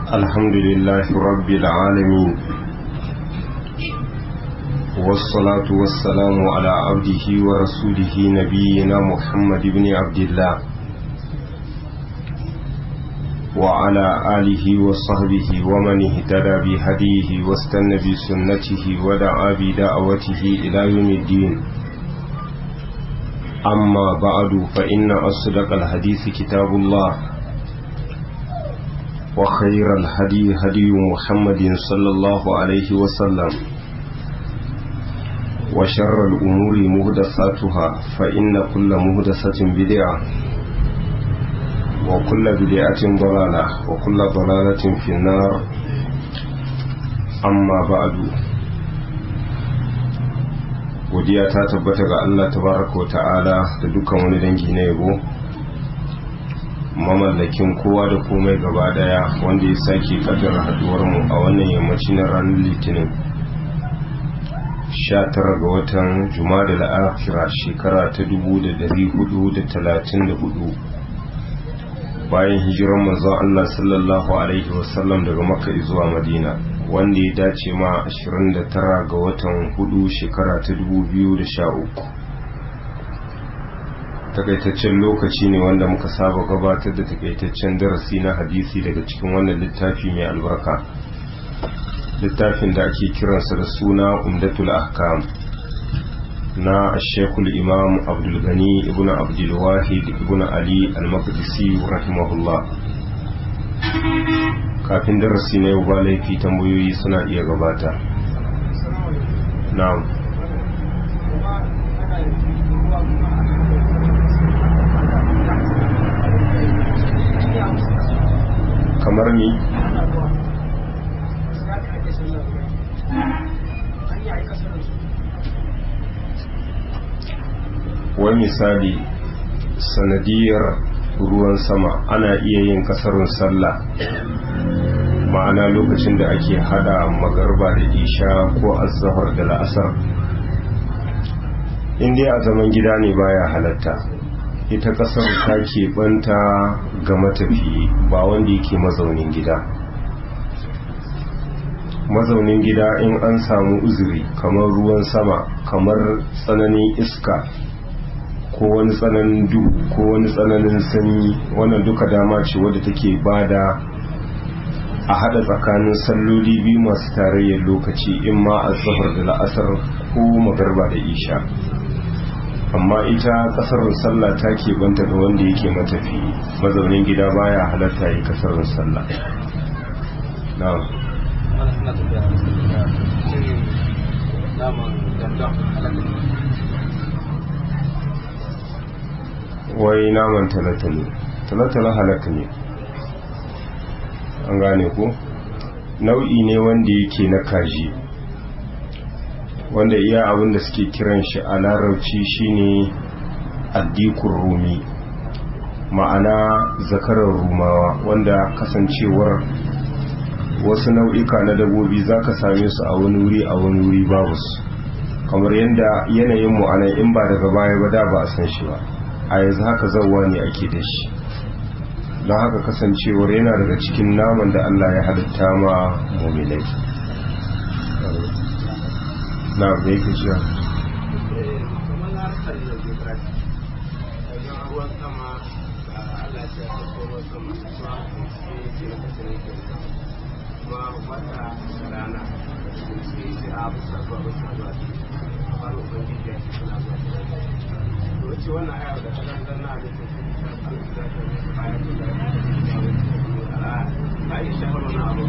الحمد لله رب العالمين والصلاة والسلام على عبده ورسوله نبينا محمد بن عبد الله وعلى آله وصحبه ومن اهتدى بهديه واستنى بسنته ودعا بدعوته إلى يوم الدين أما بعد فإن أصدق الحديث كتاب الله وخير الهدي هدي محمد صلى الله عليه وسلم وشر الأمور مهدساتها فإن كل مهدسة بدعة وكل بدعة ضلالة وكل ضلالة في النار أما بعد godiya ta tabbata ga Allah tabaraka wa ta'ala da dukkan wani dangi na yabo mamallakin kowa da komai gaba daya wanda ya sake kaddara haduwar mu a wannan yammaci na ranar litinin 19 ga watan juma'a da akhira shekara ta 1434 bayan hijiran manzon Allah sallallahu alaihi wasallam daga makka zuwa madina wanda ya dace ma 29 ga watan hudu shekara ta 2013 takaitaccen lokaci ne wanda muka saba gabatar da takaitaccen darasi na hadisi daga cikin wannan littafi mai albarka littafin da ake kiransa da suna umdatul ahkam na shekul imam abdulgani ibn abdulwahid ibn ali al-maqdisi rahimahullah kafin darasi na yau ba laifi tambayoyi suna iya gabata na'am kamar ni wai misali sanadiyar ruwan sama ana iya yin kasarun sallah ma'ana lokacin da ake hada magarba da isha ko azahar da la'asar inda a zaman gida ne baya halatta ita kasar ta keɓanta ga matafiye ba wanda yake mazaunin gida mazaunin gida in an samu uzuri kamar ruwan sama kamar tsananin iska ko wani tsananin duhu ko wani tsananin sanyi wannan duka dama ce wadda take bada a hada tsakanin salloli biyu masu tarayyar lokaci in ma a zahar da la'asar ko magarba da isha amma ita kasar sallah ta ke banta ga wanda yake matafi mazaunin gida baya halatta yi kasar sallah na'am wai naman talatalo talatalo halatta ne an gane ko nau'i ne wanda yake na kaji wanda iya abin da suke kiran shi a larabci shine addikun rumi ma'ana zakarar rumawa wanda kasancewar wasu nau'ika na dabobi za ka same su a wani wuri a wani wuri babu su kamar yadda yanayin mu'anan in ba daga baya ba da ba a san shi ba a yanzu haka zauwa ne ake da shi don haka kasancewar yana daga cikin naman da Allah ya halitta ma muminai na me yake cewa wace wannan ayar da kanan dan na da ta yi shafar wani abu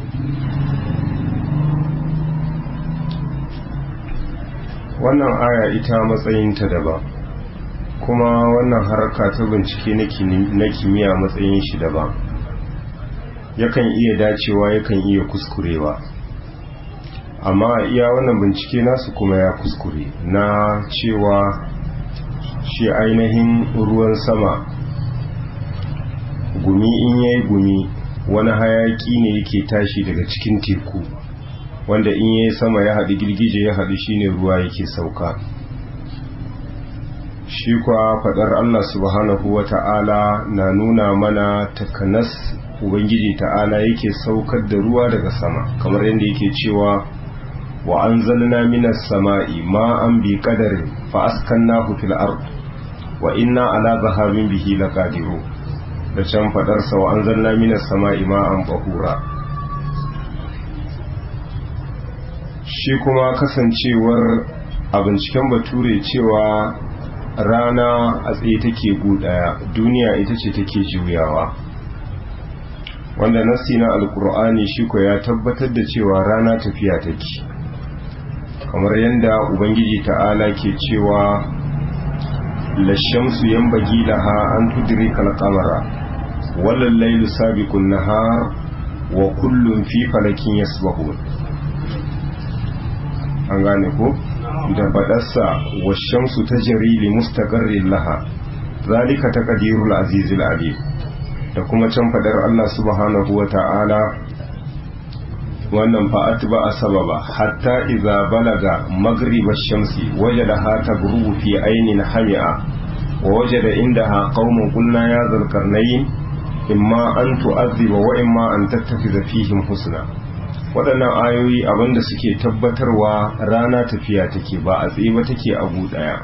wannan aya ita matsayinta daban kuma wannan harka ta bincike na kimiyya matsayin shi daban yakan iya dacewa yakan iya kuskurewa amma iya wannan bincike nasu kuma ya kuskure na cewa shi ainihin ruwan sama gumi in yayi gumi wani hayaki ne yake tashi daga cikin teku wanda in yayi sama ya haɗu girgije ya haɗu shine ruwa yake sauka shi kwa faɗar Allah subhanahu wa ta'ala na nuna mana takanas Ubangiji ta'ala yake saukar da ruwa daga sama kamar yadda yake cewa wa an zalna minas sama'i ma an bi ƙadarin fa'askan na fil ard wa inna ala zahabin bihi la ƙadiru da can faɗarsa wa an zalna minas sama'i ma an bahura shi kuma kasancewar a binciken bature cewa rana a tsaye take daya duniya ita ce take juyawa wanda nassi na alkur'ani shi ko ya tabbatar da cewa rana tafiya take kamar yadda ubangiji ta'ala ke cewa lashamsu yanbaghi laha an tudrika al-qamara wal laylu sabiqun nahar wa kullun fi falakin yasbahun an gane ko da fadarsa washamsu ta jarili mustaqarrin laha zalika taqdirul azizil alim da kuma can fadar Allah subhanahu wa ta'ala wannan fa atba sababa hatta idza balaga maghrib ash-shamsi wajadaha taghrubu fi aynin hami'a wa wajada indaha qauman qulna ya dhal qarnayn imma an tu'adhiba wa imma an tattakhidha fihim husna waɗannan ayoyi abinda suke tabbatarwa rana tafiya take ba a tsaye ba take a ɗaya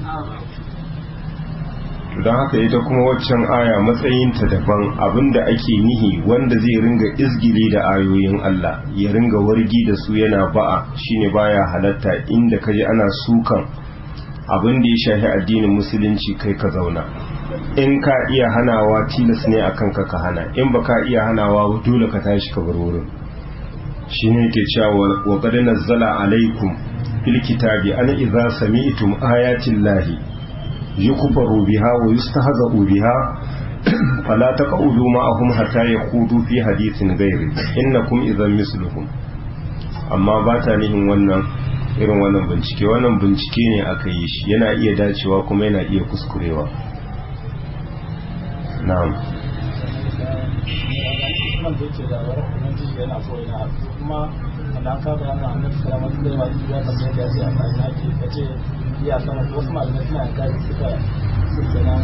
don haka ita kuma waccan aya matsayinta daban abinda ake nihi wanda zai ringa izgili da ayoyin Allah ya ringa wargi da su yana ba'a shine baya halatta inda kaji ana sukan abin da ya shafi addinin musulunci kai ka zauna in ka iya hanawa tilas ne akan ka ka hana in ba ka iya hanawa dole ka tashi ka bar wurin shi ne ke cewa wa qad nazzala alaikum fil kitabi an idza sami'tum ayatin lahi yukfaru biha wa yustahza'u biha fala taq'udu ma'ahum hatta yaqudu fi hadithin ghairi innakum idhan misluhum amma ba ta nihin wannan irin wannan bincike wannan bincike ne aka yi shi yana iya dacewa kuma yana iya kuskurewa na'am man da yake da wani kuma jiji yana so yana kuma wanda aka ga yana annabi sallallahu alaihi wasallam ya tambaye da shi a kan yaki kace iya sama wasu malamai suna kai suka suke nan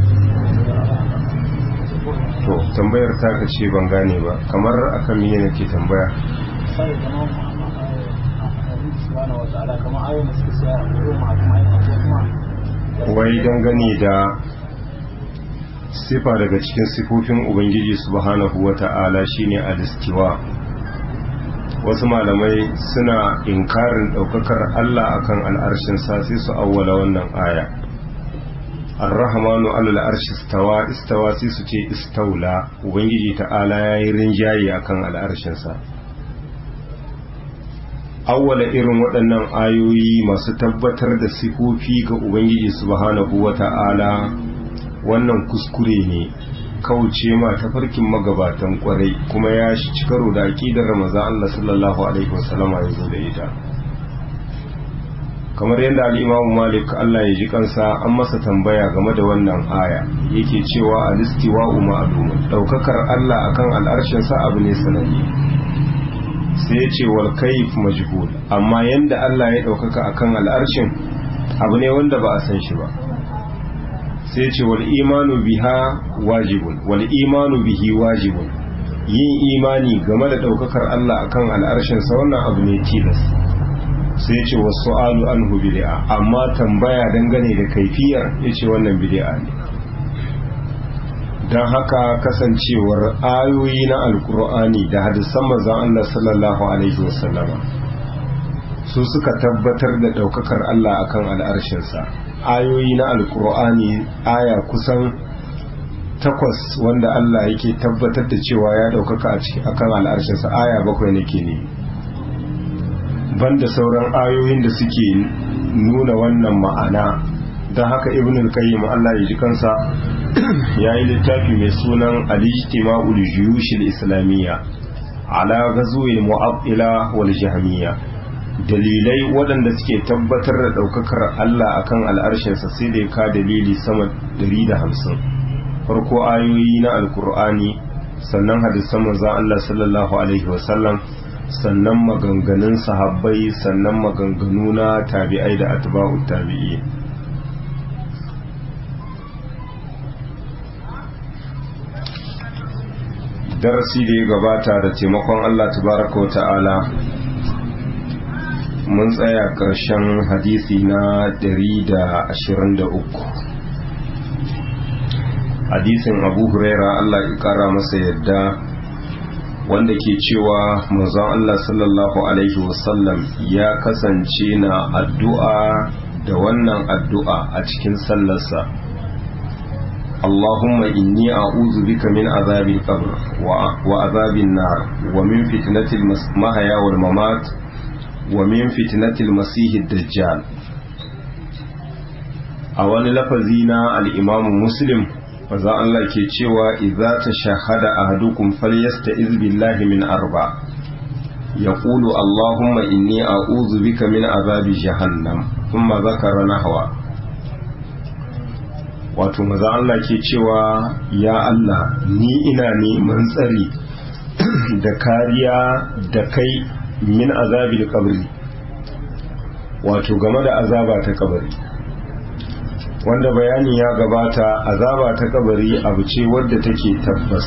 to tambayar ta ka ce ban gane ba kamar akan me nake tambaya sai kamar subhanahu wa ta'ala kamar ayoyin da suke siya a wurin ma kuma ayoyin da kuma wai dangane da sifa daga cikin sifofin ubangiji subhanahu wata'ala shine alistiwa wasu malamai suna inkarin daukakar Allah akan al'arshin sa sai su awwala wannan aya ar-rahmanu alal arshi istawa istawa sai su ce istaula ubangiji ta'ala yayi rinjaye akan al'arshin sa awwala irin waɗannan ayoyi masu tabbatar da sifofi ga ubangiji subhanahu wata'ala wannan kuskure ne kauce ma tafarkin magabatan kwarai kuma ya shi ci karo da aqidar Ramazan Allah sallallahu alaihi wasallam ya zo da ita kamar yadda al-Imam Malik Allah ya ji kansa an masa tambaya game da wannan aya yake cewa al-istiwa'u ma'lum daukakar Allah akan al'arshin sa abu ne sananne sai ya ce wal kayf majhul amma yanda Allah ya daukaka akan al'arshin abu ne wanda ba a san shi ba sai ce wal imanu biha wajibun wal imanu bihi wajibun yin imani game da daukakar Allah akan al'arshin sa wannan abu ne tilas sai ce wasu su'alu anhu bid'a amma tambaya dangane da kaifiyar yace wannan bid'a ne dan haka kasancewar ayoyi na alkur'ani da hadisan manzon Allah sallallahu alaihi wasallama su suka tabbatar da daukakar Allah akan al'arshin sa ayoyi na alkur'ani aya kusan takwas wanda Allah yake tabbatar da cewa ya daukaka a kan al'arshinsa aya bakwai nake ne banda sauran ayoyin da suke nuna wannan ma'ana don haka ibn al-qayyim Allah ya ji kansa ya yi littafi mai sunan al-ijtima'ul juyush al-islamiyya ala ghazwi al-mu'attila wal jahmiyya dalilai waɗanda suke tabbatar da ɗaukakar Allah akan al'arshinsa sai da ya ka dalili sama 150 farko ayoyi na alkur'ani sannan hadisan manzon Allah sallallahu alaihi wasallam sannan maganganun sahabbai sannan maganganu na tabi'ai da atba'u tabi'i darasi da ya gabata da taimakon Allah tabaraka ta'ala mun tsaya ƙarshen hadisi na 123 hadisin abu huraira Allah ya ƙara masa yadda wanda ke cewa manzon Allah sallallahu alaihi wasallam ya kasance na addu'a da wannan addu'a a cikin sallarsa اللهم إني أعوذ بك من عذاب القبر وعذاب النار ومن فتنة المحيا والممات ومن فتنة المسيح الدجال أول لفظينا الإمام مسلم maza Allah ke cewa idza tashahhada ahadukum falyasta'iz billahi min arba yaqulu allahumma inni a'udhu bika min azabi jahannam thumma zakara nahwa wato maza Allah ke cewa ya Allah ni ina neman tsari da kariya da kai min azabi kabri wato game da azaba ta kabari wanda bayani ya gabata azaba ta kabari abu ce wadda take tabbas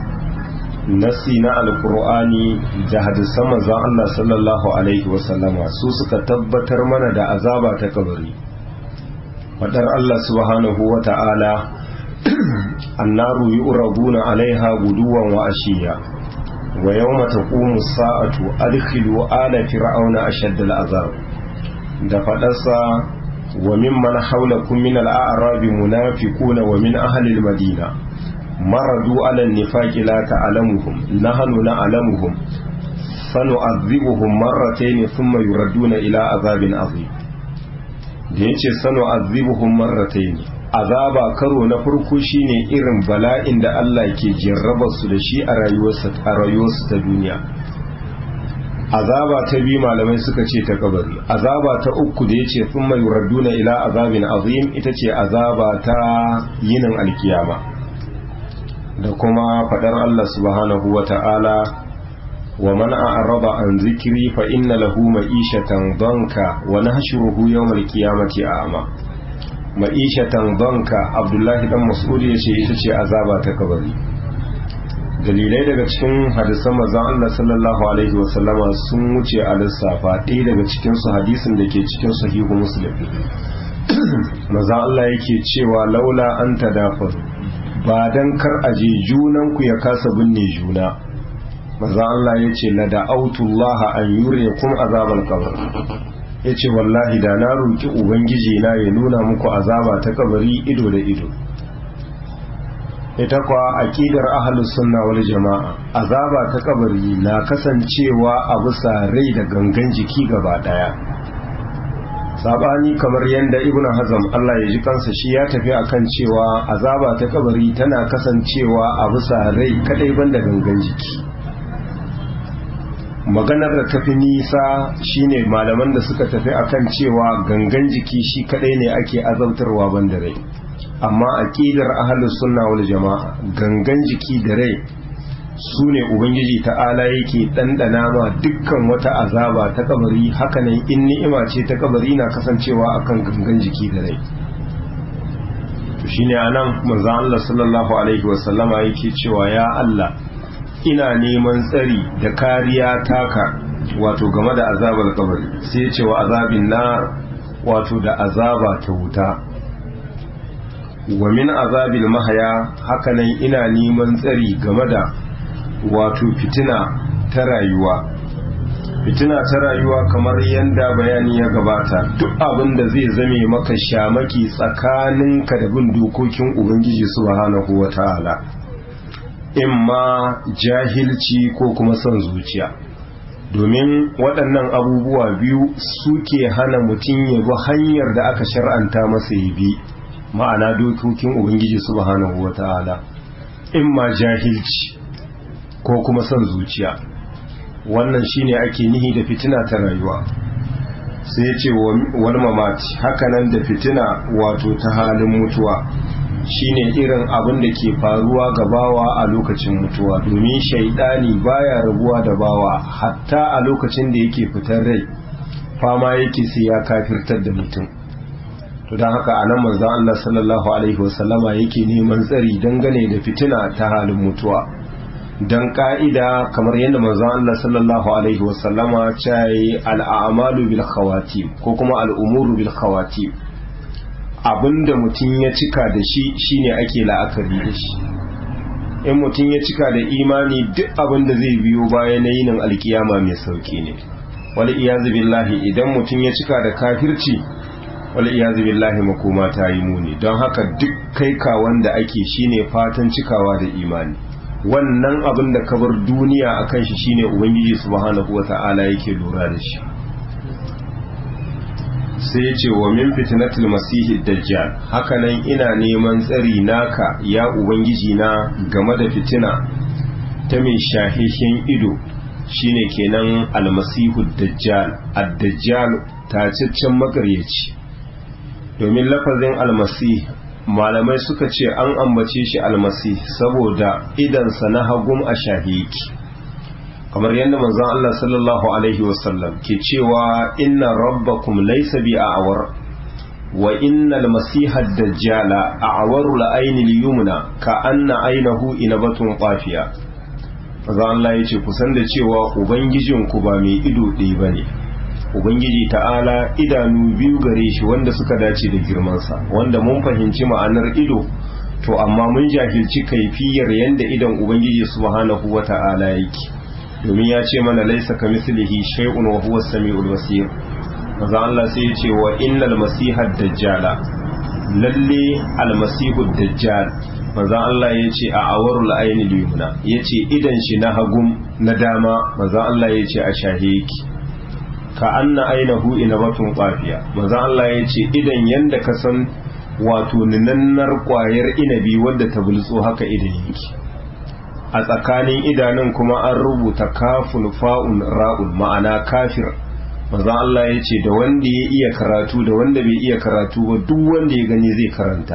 nasi na alkur'ani da hadisan manzon Allah sallallahu alaihi wasallama su suka tabbatar mana da azaba ta kabari fadar Allah subhanahu wa ta'ala annaru yu'raduna alaiha guduwan wa ashiya wa yawma taqumu sa'atu adkhilu ala fir'auna ashadda al'azab da fadarsa وممن حولكم من الأعراب منافقون ومن أهل المدينة مردوا على النفاق لا تعلمهم نحن نعلمهم سنعذبهم مرتين ثم يردون إلى عذاب عظيم da yace sanu azibuhum marratayn azaba karo na farko shine irin bala'in da Allah ke jarraba su da shi a rayuwarsa a rayuwarsu ta duniya azaba ta biyu malamai suka ce ta kabari azaba ta uku da yace thumma yuraduna ila azabin azim ita ce azaba ta yinin alkiyama da kuma fadar Allah subhanahu wa ta'ala wa man a'rada an zikri fa inna lahu ma'ishatan danka wa nahshuruhu yawmal qiyamati a'ma ma'ishatan danka Abdullahi dan Mas'ud yace ita ce azaba ta kabari dalilai daga cikin hadisan manzon Allah sallallahu alaihi wasallama sun wuce a lissafa ɗaya daga cikin su hadisin da ke cikin sahihu muslim manzon Allah yake cewa laula an tadafar ba dan kar aje junan ku ya kasa binne juna manzon Allah yace la da'autullaha an yuriyakum azabal qabr yace wallahi da na roki ubangiji na ya nuna muku azaba ta kabari ido da ido ita kwa aqidar ahlus sunna wal jama'a azaba ta kabari na kasancewa a bisa rai da gangan jiki gaba daya sabani kamar yanda ibn hazm Allah ya ji kansa shi ya tafi akan cewa azaba ta kabari tana kasancewa a bisa rai kadai banda gangan jiki maganar da tafi nisa shine malaman da suka tafi akan cewa gangan jiki shi kadai ne ake azabtarwa banda rai amma aqidar ahlus sunna wal jama'a gangan jiki da rai su ne ubangiji ta'ala yake ɗanɗana ma dukkan wata azaba ta kabari hakanan in ni'ima ce ta kabari na kasancewa akan gangan jiki da rai to shine anan manzon Allah sallallahu alaihi wasallama yake cewa ya Allah ina neman tsari da kariya taka wato game da azabar kabari sai ya ce wa azabin nar wato da azaba ta wuta wa min azabil mahaya hakanan ina neman tsari game da wato fitina ta rayuwa fitina ta rayuwa kamar yadda bayani ya gabata duk abin da zai zame maka shamaki tsakaninka da bin dokokin ubangiji subhanahu wata'ala imma jahilci ko kuma son zuciya domin waɗannan abubuwa biyu suke hana mutum ya bi hanyar da aka shar'anta masa ya bi ma'ana dokokin ubangiji subhanahu wata'ala imma jahilci ko kuma son zuciya wannan shine ake nihi da fitina ta rayuwa sai ya ce wani mamaci hakanan da fitina wato ta halin mutuwa shine irin abin da ke faruwa ga bawa a lokacin mutuwa domin shaidani baya rabuwa da bawa hatta a lokacin da yake fitar rai fama yake sai ya kafirtar da mutum to don haka a nan manzon Allah sallallahu alaihi wasallama yake neman tsari dangane da fitina ta halin mutuwa don ka'ida kamar yadda manzon Allah sallallahu alaihi wasallama ta yi al'amalu bil khawatim ko kuma al'umuru bil khawatim abinda mutum ya cika da shi shine ake la'akari da shi in mutum ya cika da imani duk abinda zai biyo baya na yinin alkiyama mai sauki ne wal iyazu billahi idan mutum ya cika da kafirci wal iyazu billahi makoma ta yi muni don haka duk kai ka wanda ake shine fatan cikawa da imani wannan abin da ka bar duniya a kan shi shine ubangiji subhanahu wata'ala yake lura da shi sai ya ce wa min fitnatul masihi dajjal hakanan ina neman tsari naka ya ubangiji na game da fitina ta mai shahishin ido shine kenan almasihu dajjal ad-dajjal tacaccen makaryaci domin lafazin almasih malamai suka ce an ambace shi almasi saboda idansa na hagum a shahiki kamar yadda manzon Allah sallallahu alaihi wasallam ke cewa inna rabbakum laysa bi a'war wa innal masiha dajjala a'waru la'ayni al-yumna ka anna aynahu inabatun qafiya manzon Allah yace kusan da cewa ubangijinku ba mai ido ɗaya bane ubangiji ta'ala idanu biyu gare shi wanda suka dace da girmansa wanda mun fahimci ma'anar ido to amma mun jahilci kaifiyar yanda idan ubangiji subhanahu wa ta'ala yake domin ya ce mana laisa ka mislihi shay'un wa huwa as-sami'ul basir maza Allah sai ya ce wa innal masiha dajjala lalle al-masihu dajjal maza Allah ya ce a awarul ayni liyumna yace idan shi na hagum na dama maza Allah ya ce a shahiki ka anna ainihu inabatun kwafiya maza Allah ya ce idan yanda ka san wato ninannar kwayar inabi wadda ta bulso haka idan yake a tsakanin idanun kuma an rubuta kafun fa'un ra'un ma'ana kafir maza Allah ya ce da wanda ya iya karatu da wanda bai iya karatu ba duk wanda ya gani zai karanta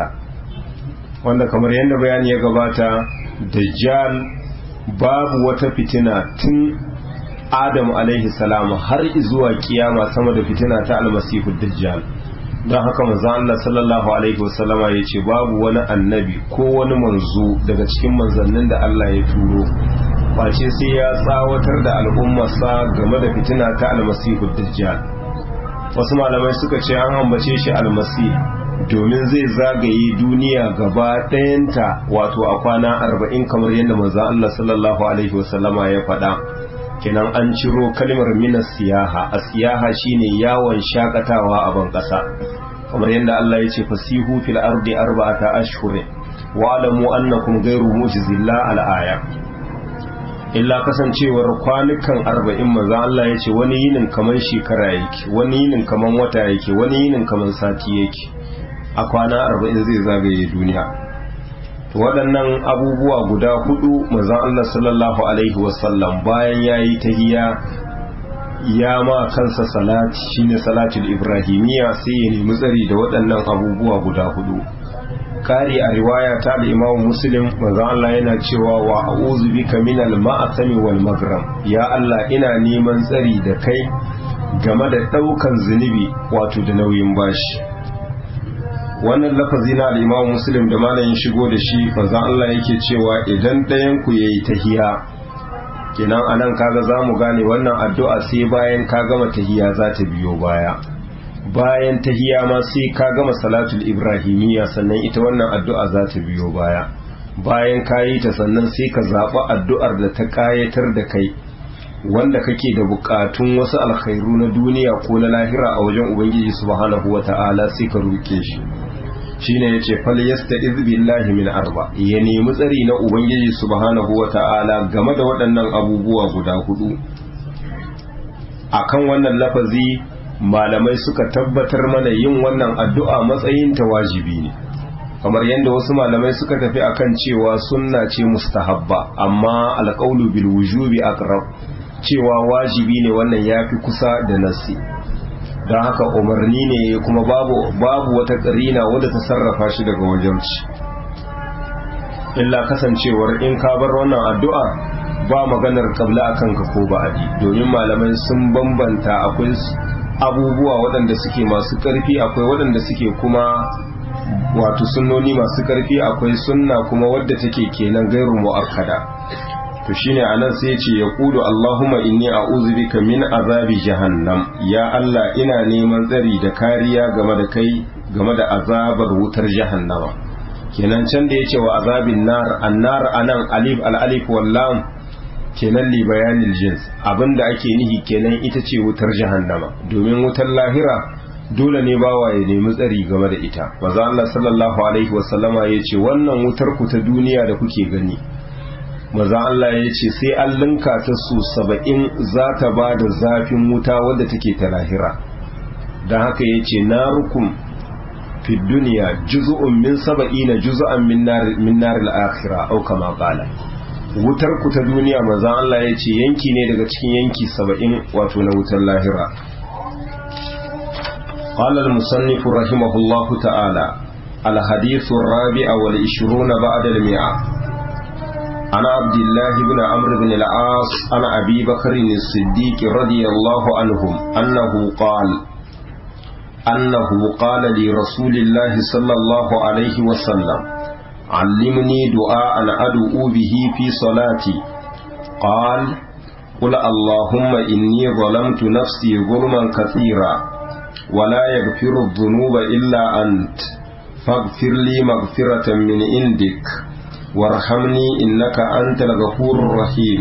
wanda kamar yadda bayani ya gabata dajjal babu wata fitina tun Adam alaihi salam har zuwa kiyama sama da fitina ta almasihu dajjal don haka manzo Allah sallallahu alaihi wasallama ya ce babu wani annabi ko wani manzo daga cikin manzannin da Allah ya turo face sai ya tsawatar da al'ummarsa game da fitina ta almasihu dajjal wasu malamai suka ce an ambace shi almasi domin zai zagaye duniya gaba ɗayanta wato a kwana arba'in kamar yadda manzo Allah sallallahu alaihi wasallama ya faɗa kenan an ciro kalmar minas siyaha a siyaha shine yawon shakatawa a ban ƙasa kamar yadda Allah ya ce fasihu fil ardi arba'ata ashhurin wa alamu annakum ghayru mu'jizillah al-aya illa kasancewar kwanukan arba'in manzo Allah ya ce wani yinin kaman shekara yake wani yinin kaman wata yake wani yinin kaman sati yake a kwana arba'in zai zagaye duniya waɗannan abubuwa guda hudu manzon Allah sallallahu alaihi wasallam bayan yayi tahiyya ya ma kansa salati shine salatul ibrahimiyya sai ya nemi tsari da waɗannan abubuwa guda hudu kari a riwaya ta da imamu muslim manzon Allah yana cewa wa a'udhu bika minal ma'asami wal magram ya Allah ina neman tsari da kai game da ɗaukan zunubi wato da nauyin bashi wannan lafazi na al'imamu muslim da malayin shigo da shi manzan Allah yake cewa idan ɗayan ku yayi tahiya kenan anan kaga za mu gane wannan addu'a sai bayan ka gama tahiya za ta biyo baya bayan tahiya ma sai ka gama salatul ibrahimiyya sannan ita wannan addu'a za ta biyo baya bayan ka yi ta sannan sai ka zaɓi addu'ar da ta ƙayatar da kai wanda kake da buƙatun wasu alkhairu na duniya ko na lahira a wajen ubangiji subhanahu wata'ala sai ka roke shi shine yace fal yasta'iz billahi min arba ya nemi tsari na ubangiji subhanahu wata'ala game da waɗannan abubuwa guda hudu akan wannan lafazi malamai suka tabbatar mana yin wannan addu'a matsayin ta wajibi ne kamar yadda wasu malamai suka tafi akan cewa sunna ce mustahabba amma alqaulu bil wujubi aqrab cewa wajibi ne wannan yafi kusa da nasi don haka umarni ne kuma babu babu wata karina wadda ta sarrafa shi daga wajenci illa kasancewar in ka bar wannan addu'a ba maganar kabla akan ka ko ba'adi domin malamai sun bambanta akwai abubuwa waɗanda suke masu ƙarfi akwai waɗanda suke kuma wato sunnoni masu ƙarfi akwai sunna kuma wadda take kenan gairu mu'akkada to shine anan sai ya ce ya kulu Allahumma inni a'udhu bika min azabi jahannam ya Allah ina neman tsari da kariya game da kai game da azabar wutar jahannama kenan can da yace wa azabin nar annar anan alif al alif wal lam kenan li bayanil jins abinda ake nihi kenan ita ce wutar jahannama domin wutar lahira dole ne bawa ya nemi tsari game da ita maza Allah sallallahu alaihi wasallama ya ce wannan wutar ku ta duniya da kuke gani maza Allah ya ce sai an linka ta su saba'in za ta ba da zafin wuta wadda take ta lahira don haka ya ce na rukun fi duniya juzu'un min saba'ina juzu'an min nar al-akhirah au kama qala wutar ku ta duniya maza Allah ya ce yanki ne daga cikin yanki saba'in wato na wutar lahira قال المصنف رحمه الله تعالى الحديث الرابع والعشرون بعد المئة عن عبد الله بن عمرو بن العاص عن أبي بكر الصديق رضي الله عنهم أنه قال أنه قال لرسول الله صلى الله عليه وسلم علمني دعاء أدعو به في صلاتي قال قل اللهم إني ظلمت نفسي ظلما كثيرا ولا يغفر الذنوب إلا أنت فاغفر لي مغفرة من عندك وارحمني إنك أنت الغفور الرحيم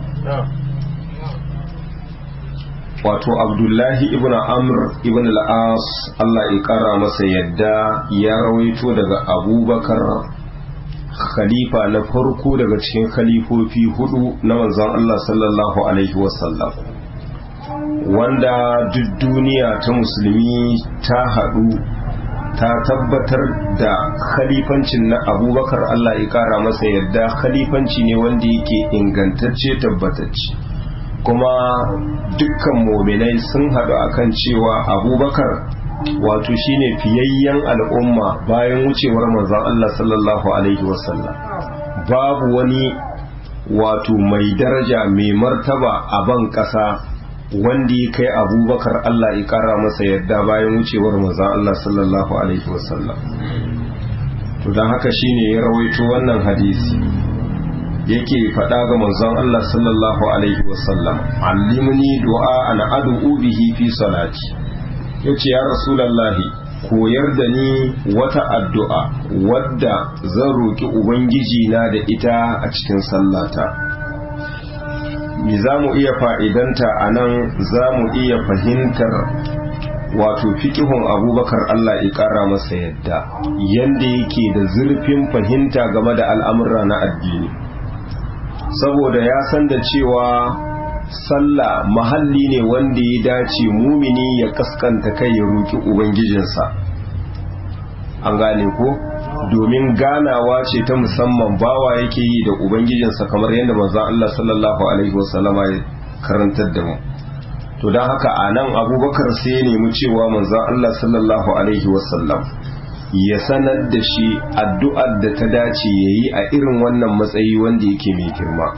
wato abdullahi ibn amr ibn al-as Allah ya kara masa yadda ya rawaito daga abubakar khalifa na farko daga cikin khalifofi hudu na manzon Allah sallallahu alaihi wasallam wanda duk duniya ta musulmi ta haɗu ta tabbatar da khalifancin na abubakar Allah ya kara masa yadda khalifanci ne wanda yake ingantacce tabbatacce kuma dukkan mominai sun haɗu akan cewa abubakar wato shine fiyayyen al'umma bayan wucewar manzon Allah sallallahu alaihi wasallam babu wani wato mai daraja mai martaba a ban ƙasa wanda ya kai abubakar Allah ya kara masa yadda bayan wucewar manzon Allah sallallahu alaihi wasallam to don haka shine ya rawaito wannan hadisi yake faɗa ga manzon Allah sallallahu alaihi wasallam allimni du'a an ad'u bihi fi salati yace ya rasulullahi koyar da ni wata addu'a wadda zan roki ubangiji na da ita a cikin sallata me za mu iya fa'idanta a nan za mu iya fahimtar wato fikihun abubakar Allah ya ƙara masa yadda yadda yake da zurfin fahimta game da al'amura na addini saboda ya san da cewa sallah mahalli ne wanda ya dace mumini ya kaskanta kai ya roki ubangijinsa an gane ko domin ganawa ce ta musamman bawa yake yi da ubangijinsa kamar yadda manzon Allah sallallahu alaihi wasallama ya karantar da mu to don haka a nan abubakar sai ya nemi cewa manzon Allah sallallahu alaihi wasallam ya sanar da shi addu'ar da ta dace ya yi a irin wannan matsayi wanda yake mai girma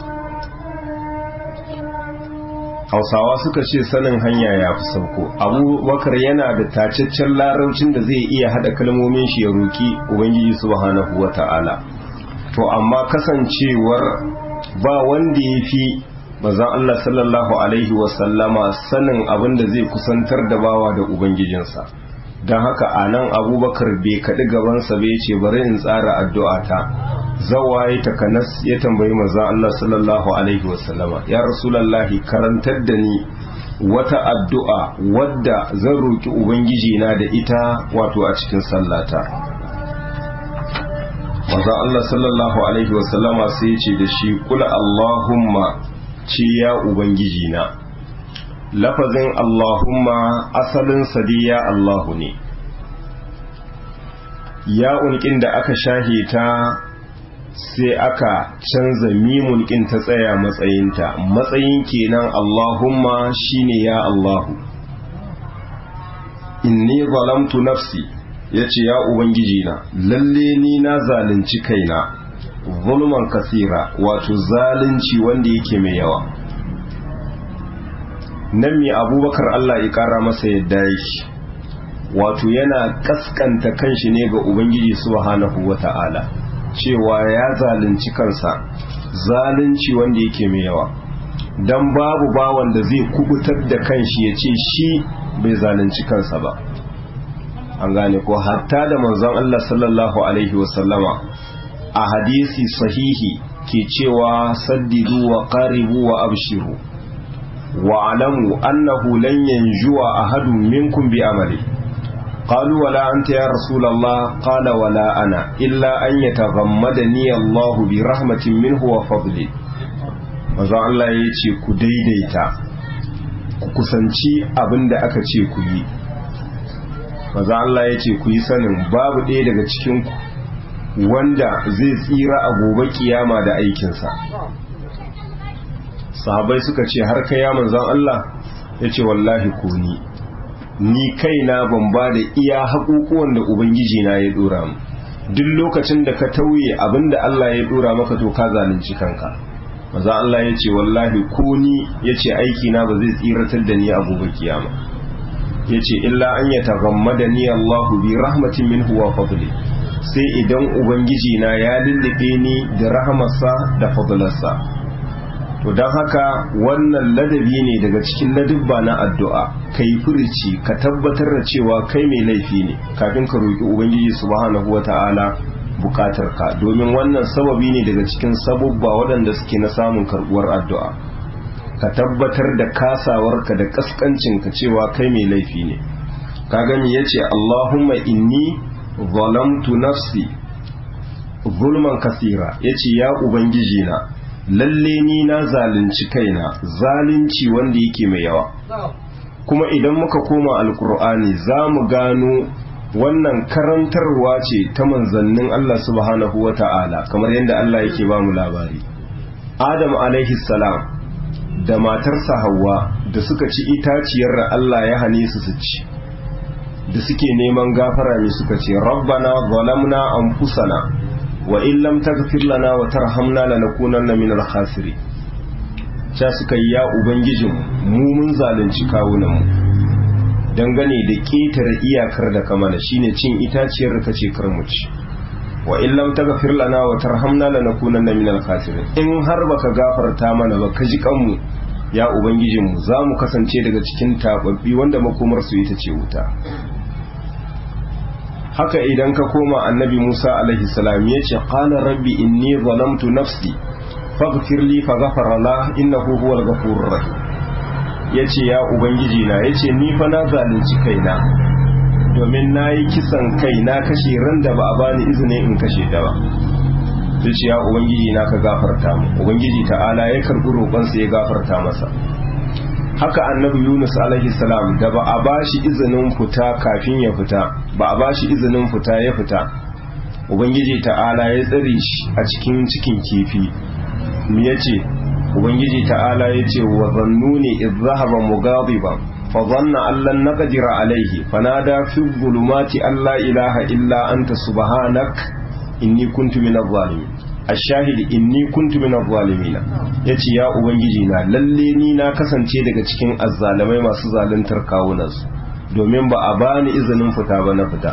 hausawa suka ce sanin hanya ya fi sauko abubakar yana da tacaccen laraucin da zai iya hada kalmomin shi ya roki ubangiji subhanahu wa ta'ala to amma kasancewar ba wanda ya fi mazan Allah sallallahu alaihi wasallama sanin abin da zai kusantar da bawa da ubangijinsa don haka a nan abubakar bai kaɗi gabansa bai ce bari in tsara addu'ata zawaye takanas ya tambayi manzon Allah sallallahu alaihi wasallama ya rasulallahi karantar da ni wata addu'a wadda zan roki ubangiji na da ita wato a cikin sallata manzon Allah sallallahu alaihi wasallama sai ya ce da shi kula Allahumma ce ya ubangiji na lafazin Allahumma asalin sadiya Allahu ne ya unkin da aka shahe ta sai aka canza mimun kin ta tsaya matsayinta matsayin kenan Allahumma shine ya Allahu inni zalamtu nafsi yace ya ubangiji na lalle ni na zalunci kaina zulman kasira wato zalunci wanda yake mai yawa nan mai abubakar Allah ya kara masa yadda yake wato yana kaskanta kanshi ne ga ubangiji subhanahu wata'ala cewa ya zalunci kansa zalunci wanda yake mai yawa dan babu bawan da zai kubutar da kanshi ya ce shi bai zalunci kansa ba an gane ko hatta da manzon Allah sallallahu alaihi wasallama a hadisi sahihi ke cewa saddidu wa qaribu wa abshiru wa alamu annahu lan yanjuwa ahadun minkum bi amali قالوا ولا أنت يا رسول الله قال ولا أنا إلا أن يتغمدني الله برحمة منه وفضله manzon Allah ya ce ku daidaita ku kusanci abin da aka ce ku yi manzon Allah ya ce ku yi sanin babu ɗaya daga cikinku wanda zai tsira a gobe kiyama da aikinsa sahabai suka ce har kai ya manzon Allah ya ce wallahi ko ni ni kaina ban ba da iya haƙuƙuwan da ubangiji na ya dora mu duk lokacin da ka tauye abinda Allah ya dora maka to ka zalunci kanka maza Allah ya ce wallahi ko ni ya ce aiki na ba zai tsiratar da ni a gobe kiyama ya ce illa an ya tagammada ni Allahu bi rahmatin minhu wa fadli sai idan ubangiji na ya lullube ni da rahamarsa da fadlarsa to don haka wannan ladabi ne daga cikin ladubba na addu'a kai furici ka tabbatar da cewa kai mai laifi ne kafin ka roƙi ubangiji subhanahu wata'ala buƙatar ka domin wannan sababi ne daga cikin sabubba waɗanda suke na samun karɓuwar addu'a ka tabbatar da kasawarka da kaskancinka cewa kai mai laifi ne ka gani yace Allahumma inni zalamtu nafsi zulman kasira yace ya ubangiji na lalle ni na zalunci kaina zalunci wanda yake mai yawa kuma idan muka koma alkur'ani za mu gano wannan karantarwa ce ta manzannin Allah subhanahu wa ta'ala kamar yadda Allah yake ba mu labari adam alaihi salam da matarsa hawa da suka ci itaciyar da Allah ya hane su su ci da suke neman gafara ne suka ce rabbana zalamna anfusana wa in lam taghfir lana wa tarhamna lanakunanna minal khasirin cha suka yi ya ubangijin mu mun zalunci kawunan mu dangane da ketare iyakar da kamala shine cin itaciyar da kace kar mu ci wa in lam taghfir lana wa tarhamna lanakunanna minal khasirin in har baka gafarta mana ba ka ji kanmu ya ubangijin mu za mu kasance daga cikin tababbi wanda makomar su ita ce wuta haka idan ka koma annabi Musa alaihi salam ya ce qala rabbi inni zalamtu nafsi faghfir li faghfara la innahu huwal ghafurur rahim yace ya ubangiji na yace ni fa na zalunci kaina domin nayi kisan kai na kashe ran da ba a bani izini in kashe da ba yace ya ubangiji na ka gafarta mu ubangiji ta'ala ya karbi roƙon sa ya gafarta masa haka annabi Yunus alaihi salam da ba a bashi izinin fita kafin ya fita ba a bashi izinin fita ya fita ubangiji ta'ala ya tsare shi a cikin cikin kifi me yace ubangiji ta'ala yace wa zannuni idh dhahaba mughadiban fa dhanna an lan naqdira alayhi fanada fi dhulumati an la ilaha illa anta subhanak inni kuntu minadh zalimin ashahidi inni kuntu minadh zalimin yace ya ubangiji na lalle ni na kasance daga cikin azzalamai masu zaluntar kawunansu domin ba a bani izinin fita ba na fita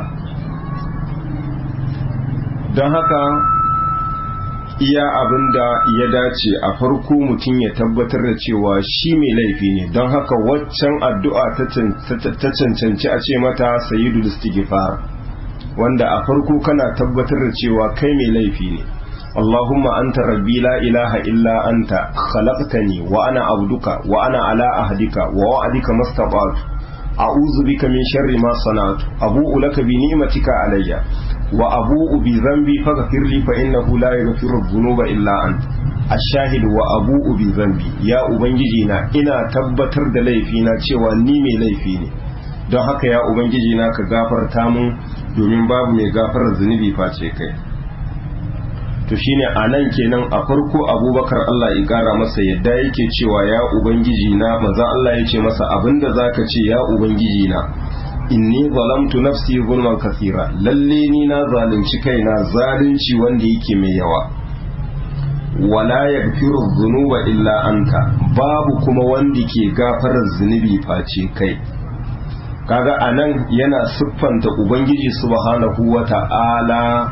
don haka iya abin da ya dace a farko mutum ya tabbatar da cewa shi mai laifi ne don haka waccan addu'a ta cancanci a ce mata sayidul istighfar wanda a farko kana tabbatar da cewa kai mai laifi ne اللهم أنت ربي لا إله إلا أنت خلقتني وأنا عبدك وأنا على عهدك ووعدك ما استطعت أعوذ بك من شر ما صنعت أبوء لك بنعمتك علي وأبوء بذنبي فاغفر لي فإنه لا يغفر الذنوب إلا أنت الشاهد وأبوء بذنبي يا أبنجينا إنا تبتر da laifina cewa ni mai laifi ne don haka ya ubangiji na ka gafarta mun domin babu mai gafarar zunubi face kai to shine a nan kenan a farko abubakar Allah ya kara masa yadda yake cewa ya ubangiji na maza Allah ya ce masa abinda zaka ce ya ubangiji na inni zalamtu nafsi zulman kasira lalle ni na zalunci kaina zalunci wanda yake mai yawa wala yaghfiru dhunuba illa anta babu kuma wanda ke gafarar zunubi face kai kaga anan yana siffanta ubangiji subhanahu wata'ala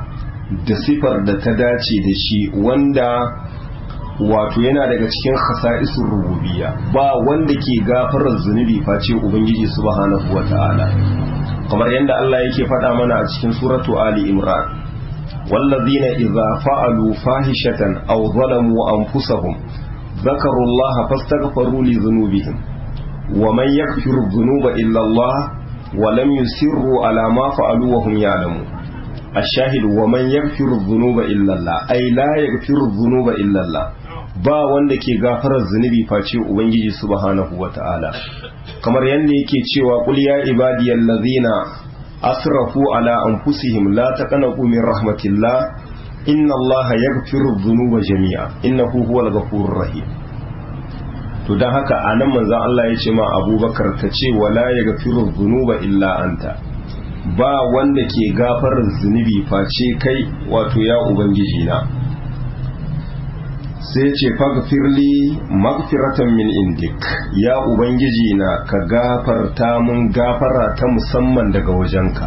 da sifar da ta dace da shi wanda wato yana daga cikin khasa'isun rububiyya ba wanda ke gafarar zunubi face ubangiji subhanahu wata'ala kamar yadda Allah yake faɗa mana a cikin suratu ali imran wallazina idza fa'alu fahishatan aw zalamu anfusahum ذكروا الله فاستغفروا لذنوبهم ومن يغفر الذنوب إلا الله ولم يسروا على ما فعلوا وهم يعلمون الشاهد ومن يغفر الذنوب إلا الله أي لا يغفر الذنوب إلا الله ba wanda ke gafarar zunubi face ubangiji subhanahu wata'ala kamar yadda yake cewa qul ya ibadiyal ladhina asrafu ala anfusihim la taqnatu min rahmatillah inna allaha yaghfiru dhunuba jami'a innahu huwal ghafurur rahim to don haka a nan manzan Allah ya ce ma abubakar ka ce wala ya gafiru zunuba illa anta ba wanda ke gafarar zunubi face kai wato ya ubangiji na sai ce fagfirli magfiratan min indik ya ubangiji na ka gafarta mun gafara ta musamman daga wajenka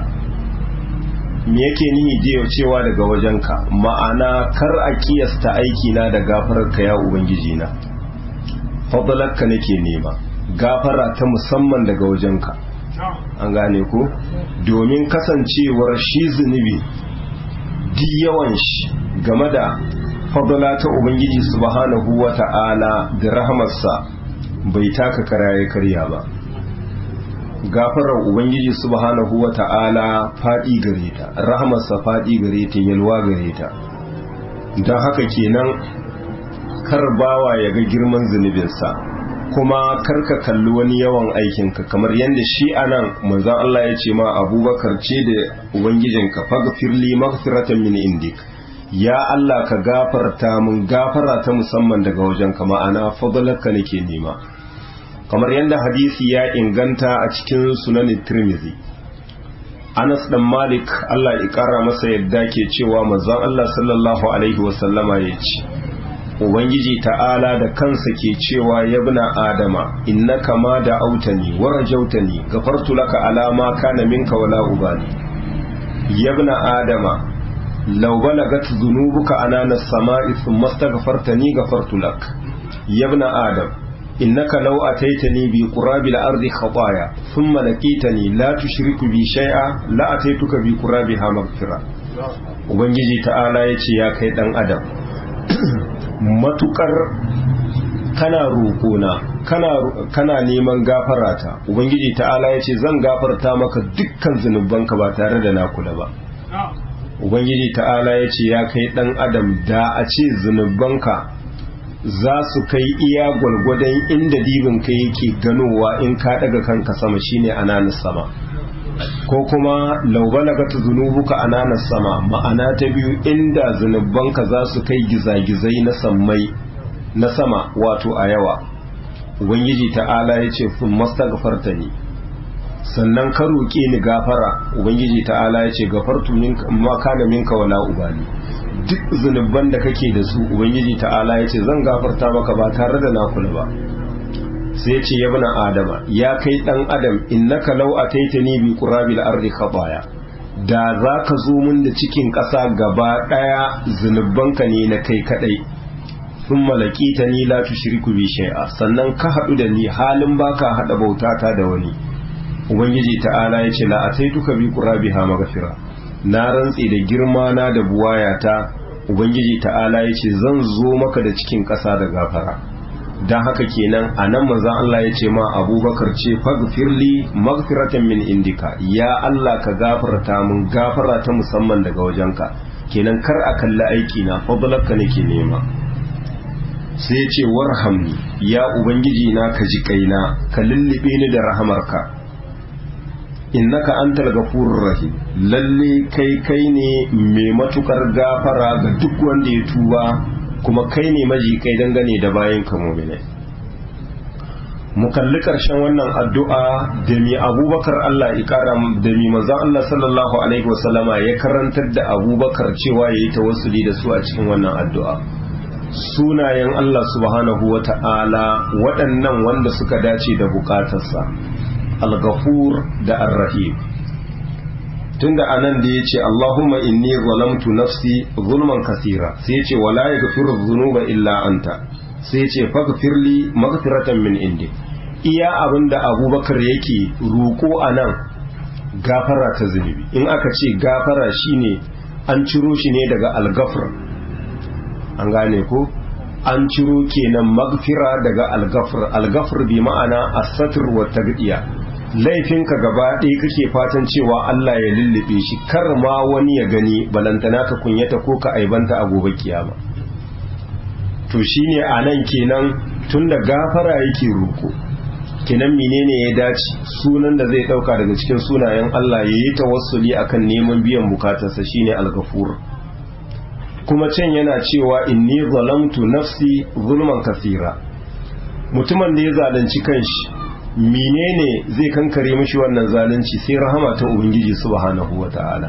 me yake nihi jiya cewa daga wajenka ma'ana kar a kiyasta aikina da gafararka ya ubangiji na fadalarka nake nema gafara ta musamman daga wajenka an gane ko domin kasancewar shi zunubi duk yawan shi game da fadala ta ubangiji subhanahu wa ta'ala da rahamarsa bai taka karaye karya ba gafarar ubangiji subhanahu wa ta'ala faɗi gare ta rahamarsa faɗi gare ta yalwa gare ta don haka kenan kar bawa ya ga girman zunubinsa kuma kar ka kalli wani yawan aikinka kamar yadda shi anan manzon Allah ya ce ma abubakar ce da ubangijinka faghfirli maghfiratan min indik ya Allah ka gafarta mun gafara ta musamman daga wajenka ma'ana fadlalka nake nema kamar yadda hadisi ya inganta a cikin sunan tirmidhi Anas dan Malik Allah ya kara masa yadda ke cewa manzon Allah sallallahu alaihi wasallama ya ce ubangiji ta'ala da kansa ke cewa yabna adama innaka ma da autani wa rajautani gafartu laka ala ma kana minka wala ubali yabna adama law balagat dhunubuka anana as-sama'i thumma astaghfartani gafartu lak yabna adam innaka law ataitani bi qurabi al-ardi khataya thumma laqitani la tushriku bi shay'a la ataituka bi qurabiha maghfira ubangiji ta'ala yace ya kai dan adam matukar kana roƙona kana kana neman gafarata ubangiji ta'ala ya ce zan gafarta maka dukkan zunubanka ba tare da nakula ba ubangiji ta'ala ya ce ya kai dan adam da a ce zunubanka za su kai iya gwalgwadon inda dibinka yake ganowa in ka daga kanka sama shine ananas sama ko kuma laubalagata zunubuka ananas sama ma'ana ta biyu inda zunubanka za su kai gizagizai na sammai na sama wato a yawa ubangiji ta'ala ya ce fun mastagfarta ne sannan ka roƙe ni gafara ubangiji ta'ala ya ce gafartu ma kana minka wala ubali duk zunuban da kake da su ubangiji ta'ala ya ce zan gafarta maka ba tare da nakula ba sai ce ya bana adama ya kai dan adam innaka law ataitani bi qurabil ardi khataya da za ka zo mun da cikin ƙasa gaba ɗaya zunubanka ne na kai kadai sun malakita ni la tushriku bi shay'a sannan ka haɗu da ni halin baka haɗa bautata da wani ubangiji ta'ala ya ce la ataituka bi qurabiha maghfira na rantse da girma na da buwayata ubangiji ta'ala ya ce zan zo maka da cikin ƙasa da gafara don haka kenan a nan manzan Allah ya ce ma abubakar ce fagfirli magfiratan min indika ya Allah ka gafarta mun gafara ta musamman daga wajenka kenan kar a kalli aiki na fadlarka nake nema sai ce warhamni ya ubangiji na ka ji kaina ka lullube ni da rahamarka innaka antal ghafurur rahim lalle kai kai ne mai matukar gafara ga duk wanda ya tuba kuma kai ne maji kai dangane da bayan ka mu'minai mu kalli karshen wannan addu'a da mi abubakar Allah ya kara da mi manzon Allah sallallahu alaihi wasallama ya karantar da abubakar cewa yayi tawassuli da su a cikin wannan addu'a sunayen Allah subhanahu wa ta'ala waɗannan wanda suka dace da bukatarsa al-ghafur da ar-rahim tunda anan da yace Allahumma inni zalamtu nafsi zulman kasira sai yace wala yaghfiru dhunuba illa anta sai yace faghfirli maghfiratan min indi iya abinda Abubakar yake roko anan gafara ta zunubi in aka ce gafara shine an ciro shi ne daga algafar an gane ko an ciro kenan magfira daga algafar algafar bi ma'ana asatir wa tagdiya laifinka gaba ɗaya kake fatan cewa Allah ya lullube shi kar ma wani ya gani balantana ka kunyata ko ka aibanta a gobe kiyama to shine anan kenan tunda gafara yake roko kenan menene ya dace sunan da zai dauka daga cikin sunayen Allah ya yi tawassuli akan neman biyan bukatarsa shine al-ghafur kuma can yana cewa inni zalamtu nafsi zulman kasira mutumin da ya zalunci kanshi menene zai kankare mishi wannan zalunci sai rahama ta ubangiji subhanahu wata'ala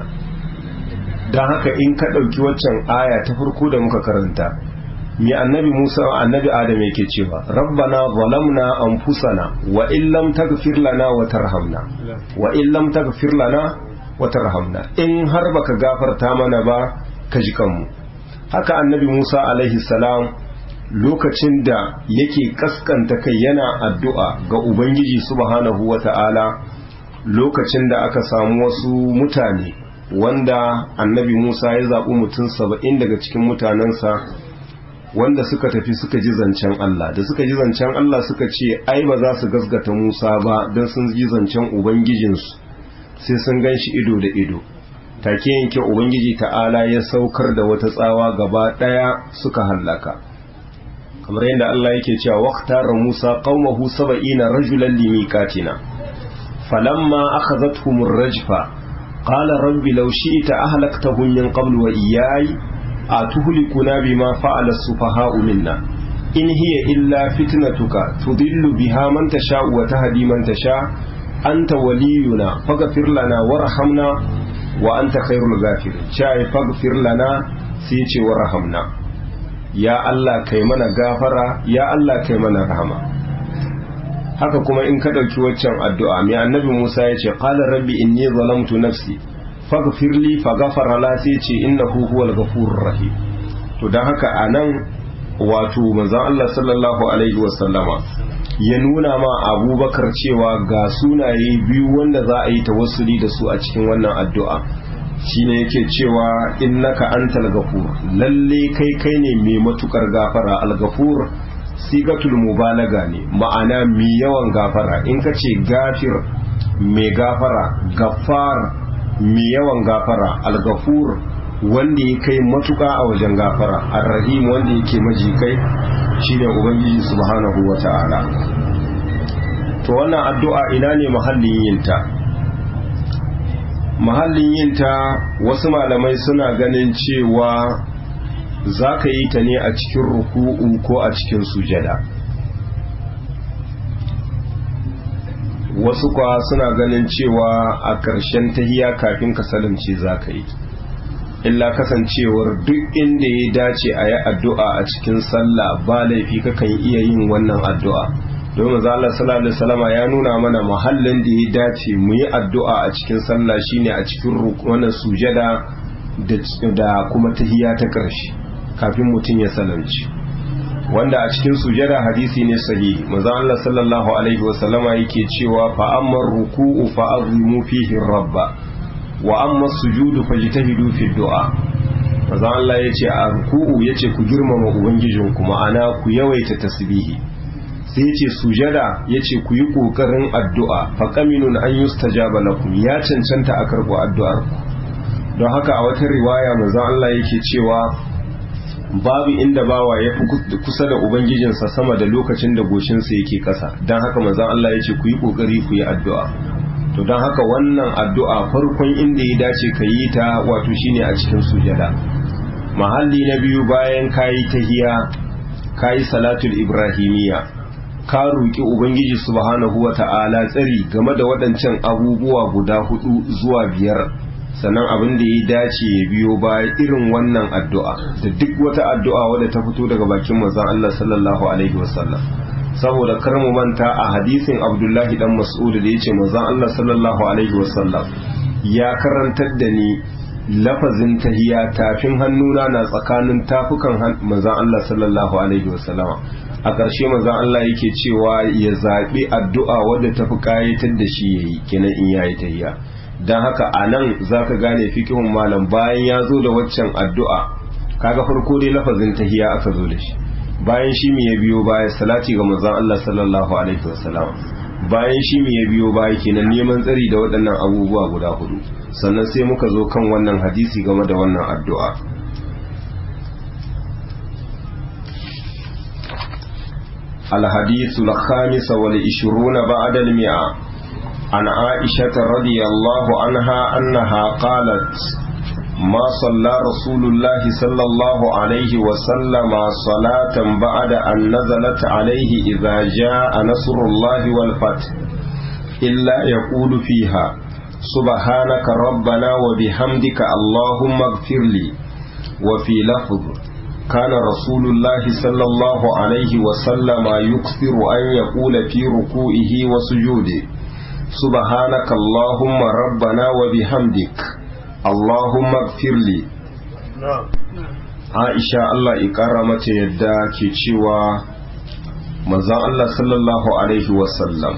dan haka in ka dauki waccan aya ta farko da muka karanta mi annabi Musa annabi Adam yake cewa rabbana zalamna anfusana wa in lam taghfir lana wa tarhamna wa in lam taghfir lana wa tarhamna in har baka gafarta mana ba ka ji kanmu haka annabi Musa alaihi salam lokacin da yake kaskanta kai yana addu'a ga ubangiji subhanahu wata'ala lokacin da aka samu wasu mutane wanda annabi Musa ya zaɓi mutum saba'in daga cikin mutanensa wanda suka tafi suka ji zancen Allah da suka ji zancen Allah suka ce ai ba za su gasgata Musa ba don sun ji zancen ubangijinsu sai sun gan shi ido da ido take yanke ubangiji ta'ala ya saukar da wata tsawa gaba daya suka hallaka kamar yadda Allah yake cewa waqtara Musa qaumahu 70 rajulan limiqatina falamma akhadhatuhum ar-rajfa qala rabbi law shi'ta ahlaktahum min qablu wa iyyai atuhlikuna bima fa'ala as-sufaha'u minna in hiya illa fitnatuka tudillu biha man tasha'u wa tahdi man tasha' anta waliyuna faghfir lana warhamna wa anta khairul ghafirin chai faghfir lana sai ce warhamna ya Allah kai mana gafara ya Allah kai mana rahama haka kuma in ka dauki waccan addu'a mai annabi Musa ya ce qala rabbi inni zalamtu nafsi faghfir li faghfara la sai ce innahu huwal ghafurur rahim to dan haka anan wato manzon Allah sallallahu alaihi wasallama ya nuna ma abubakar cewa ga sunaye biyu wanda za a yi tawassuli da su a cikin wannan addu'a shine yake cewa innaka antal gafur lalle kai kai ne mai matukar gafara al-gafur sigatul mubalaga ne ma'ana mai yawan gafara in ka ce gafir mai gafara gafar mai yawan gafara al-gafur wanda ya kai matuka a wajen gafara ar-rahim wanda yake majikai shine ubangiji subhanahu wata'ala to wannan addu'a ina ne mahallin yinta mahallin yinta wasu malamai suna ganin cewa za ka yi ta ne a cikin ruku'u ko a cikin sujada wasu kwa suna ganin cewa a ƙarshen tahiya kafin ka salamce za ka yi illa kasancewar duk inda ya dace a yi addu'a a cikin sallah ba laifi kakan iya yin wannan addu'a domin za Allah sallallahu alaihi wasallama ya nuna mana mahallin da ya dace mu yi addu'a a cikin sallah shine a cikin wannan sujada da kuma tahiya ta ƙarshe kafin mutum ya salamci wanda a cikin sujada hadisi ne sahihi manzo Allah sallallahu alaihi wasallama yake cewa fa amma ruku'u fa azimu fihi rabba wa amma sujudu fajtahidu fi du'a manzo Allah yace a ruku'u yace ku girmama ubangijinku ma'ana ku yawaita tasbihi sai yace sujada yace ku yi kokarin addu'a fa qaminun an yustajaba lakum ya cancanta a karbo addu'ar ku don haka a wata riwaya manzo Allah yake cewa babu inda bawa ya fi kusa da ubangijinsa sama da lokacin da goshinsa yake kasa don haka manzo Allah yace ku yi kokari ku yi addu'a to don haka wannan addu'a farkon inda ya dace ka yi ta wato shine a cikin sujada mahalli na biyu bayan kayi tahiya kayi salatul ibrahimiyya ka roƙi ubangiji subhanahu wata'ala tsari game da waɗancan abubuwa guda hudu zuwa biyar sannan abin da ya dace ya biyo baya irin wannan addu'a da duk wata addu'a wadda ta fito daga bakin manzon Allah sallallahu alaihi wasallam saboda kar mu manta a hadisin abdullahi dan mas'ud da yace manzon Allah sallallahu alaihi wasallam ya karantar da ni lafazin tahiya tafin hannuna na tsakanin tafukan manzon Allah sallallahu alaihi wasallama a ƙarshe manzon Allah yake cewa ya zaɓi addu'a wadda tafi ƙayatar da shi yayi kenan in yayi tahiya dan haka anan zaka gane fikihun malam bayan ya zo da waccan addu'a kaga farko dai lafazin tahiya aka zo da shi bayan shi me ya biyo baya salati ga manzon Allah sallallahu alaihi wasallam bayan shi me ya biyo baya kenan neman tsari da waɗannan abubuwa guda hudu sannan sai muka zo kan wannan hadisi game da wannan addu'a الحديث الخامس والعشرون بعد المئة عن عائشة رضي الله عنها أنها قالت ما صلى رسول الله صلى الله عليه وسلم صلاة بعد أن نزلت عليه إذا جاء نصر الله والفتح إلا يقول فيها سبحانك ربنا وبحمدك اللهم اغفر لي وفي لفظ كان رسول الله صلى الله عليه وسلم يكثر أن يقول في ركوعه وسجوده سبحانك اللهم ربنا وبحمدك Allahumma gfirli Aisha Allah ikara mata yadda ke cewa manzon Allah sallallahu alaihi wasallam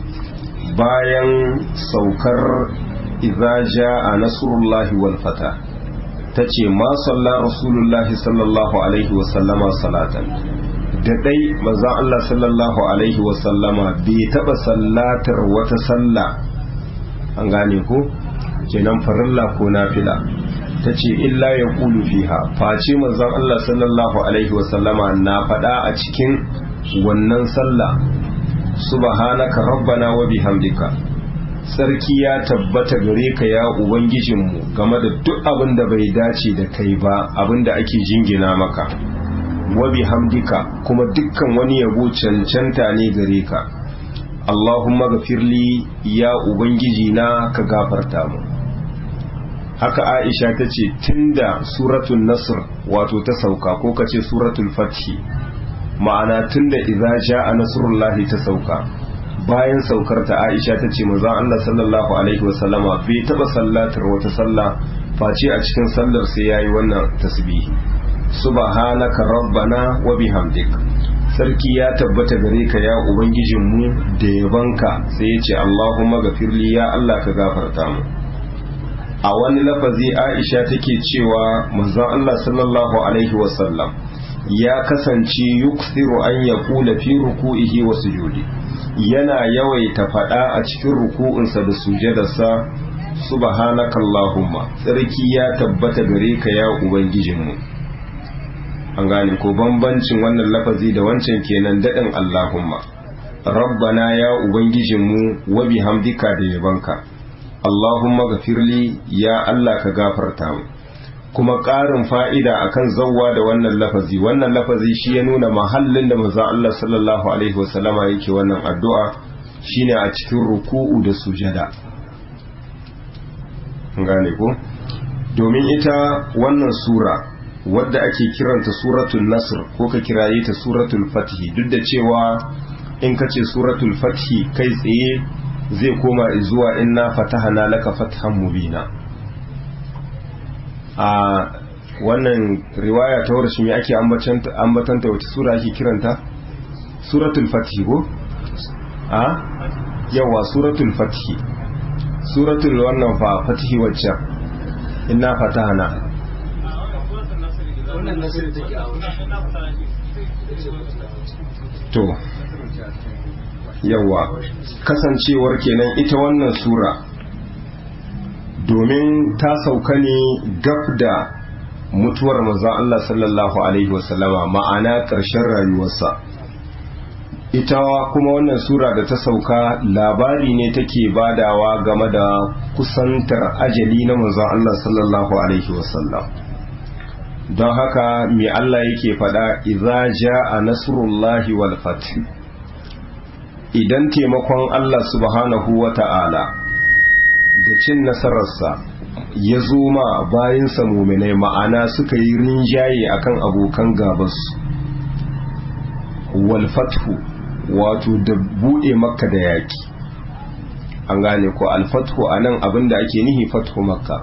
bayan saukar idza jaa nasrullahi wal fata tace ma salla rasulullahi sallallahu alaihi wasallama salatan da dai manzon Allah sallallahu alaihi wasallama bai taba sallatar wata sallah an gane ko kenan farilla ko nafila ta ce illa ya kulu fiha face manzon Allah sallallahu alaihi wasallama na faɗa a cikin wannan sallah subhanaka rabbana wa bihamdika sarki ya tabbata gare ka ya ubangijinmu game da duk abin da bai dace da kai ba abin da ake jingina maka wa bihamdika kuma dukkan wani yabo cancanta ne gare ka Allahumma gafirli ya ubangiji na ka gafarta mu haka aisha ta ce tunda suratul nasr wato ta sauka ko ka ce suratul fathi ma'ana tunda idza jaa nasrullahi ta sauka bayan saukar ta aisha ta ce manzon Allah sallallahu alaihi wasallama bai taba sallatar wata sallah face a cikin sallar sai yayi wannan tasbihi subhanaka rabbana wa bihamdik sarki ya tabbata gare ka ya ubangijinmu da yabanka sai ya ce Allahumma gafirli ya Allah ka gafarta mu a wani lafazi aisha take cewa manzon Allah sallallahu alaihi wasallam ya kasance yuksiru an ya kula fi ruku'ihi wa sujudi yana yawaita faɗa a cikin ruku'unsa da sujadarsa subhanaka allahumma tsarki ya tabbata gare ka ya ubangijinmu an gane ko bambancin wannan lafazi da wancan kenan daɗin allahumma rabbana ya ubangijinmu wa bihamdika da yabanka Allahumma gafirli ya Allah ka gafarta mu kuma ƙarin fa'ida akan zawwa da wannan lafazi wannan lafazi shi ya nuna mahallin da maza Allah sallallahu alaihi wasallama yake wannan addu'a shine a cikin ruku'u da sujada gane ko domin ita wannan sura wadda ake kiranta suratul nasr ko ka kiraye ta suratul fathi duk da cewa in ka ce suratul fathi kai tsaye zai koma zuwa inna fatahana laka fathan mubina a wannan riwaya ta wurin me ake ambatanta wata sura ake kiranta suratul fathi ko a yawa suratul fathi suratul wannan fa fathi wacce inna fatahana wannan nasiru take a to yawa kasancewar kenan ita wannan sura domin ta sauka ne gab da mutuwar manzon Allah sallallahu alaihi wasallama ma'ana ƙarshen rayuwarsa ita kuma wannan sura da ta sauka labari ne take badawa game da kusantar ajali na manzon Allah sallallahu alaihi wasallam don haka mai Allah yake faɗa idza jaa nasrullahi wal fath idan taimakon Allah subhanahu wa ta'ala da cin nasararsa ya zo ma bayansa muminai ma'ana suka yi rinjaye akan abokan gabasu walfathu wato da buɗe makka da yaƙi an gane ko alfathu anan abinda ake nihi fathu makka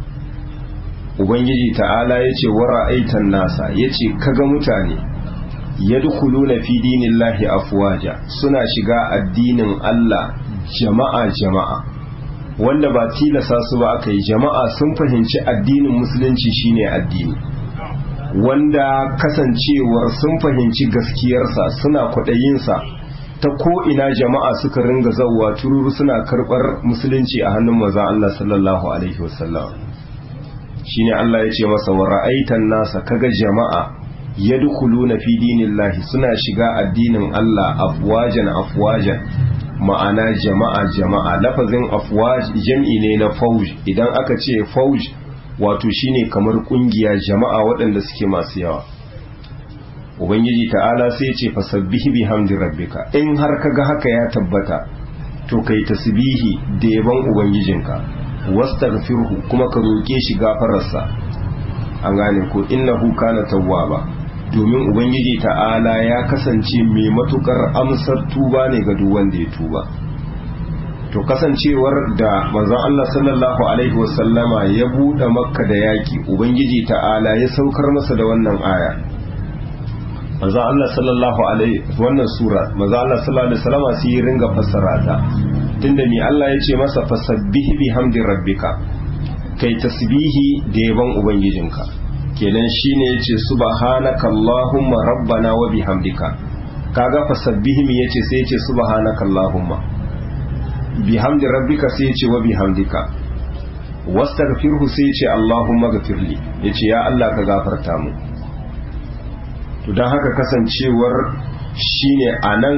ubangiji ta'ala yace wa ra'aitan nasa yace kaga mutane yadkhuluna fi dinillahi afwaja suna shiga addinin Allah jama'a jama'a wanda ba tilasa su ba aka yi jama'a sun fahimci addinin musulunci shine addini wanda kasancewar sun fahimci gaskiyarsa suna kwaɗayinsa ta ko'ina jama'a suka ringa zauwa tururu suna karɓar musulunci a hannun maza Allah sallallahu Alaihi wasallam shi ne Allah ya ce masa wa ra'aitan nasa kaga jama'a ya dukulu na fi dinillahi suna shiga addinin Allah afwajan afwajan ma'ana jama'a jama'a lafazin afwaj jam'i ne na fauj idan aka ce fauj wato shine kamar kungiya jama'a waɗanda suke masu yawa ubangiji ta'ala sai ce fasabbihi bihamdi rabbika in har kaga haka ya tabbata to kai tasbihi da yaban ubangijinka wastaghfirhu kuma ka roke shi gafararsa an gane ko innahu kana tawwaba domin ubangiji ta'ala ya kasance mai matukar amsar tuba ne ga duk wanda ya tuba to kasancewar da manzon Allah sallallahu alaihi wasallama ya bude makka da yaki ubangiji ta'ala ya saukar masa da wannan aya manzon Allah sallallahu alaihi wannan sura manzon Allah sallallahu alaihi wasallama sai ya ringa fassara ta tunda ni Allah ya ce masa fasabbih bihamdi rabbika kai tasbihi da yaban ubangijinka kenan shine yace subhanaka allahumma rabbana wa bihamdika kaga fasabbih mi yace sai yace subhanaka allahumma bihamdi rabbika sai yace wa bihamdika wastaghfirhu sai yace allahumma ghfirli yace ya Allah ka gafarta mu to dan haka kasancewar shine anan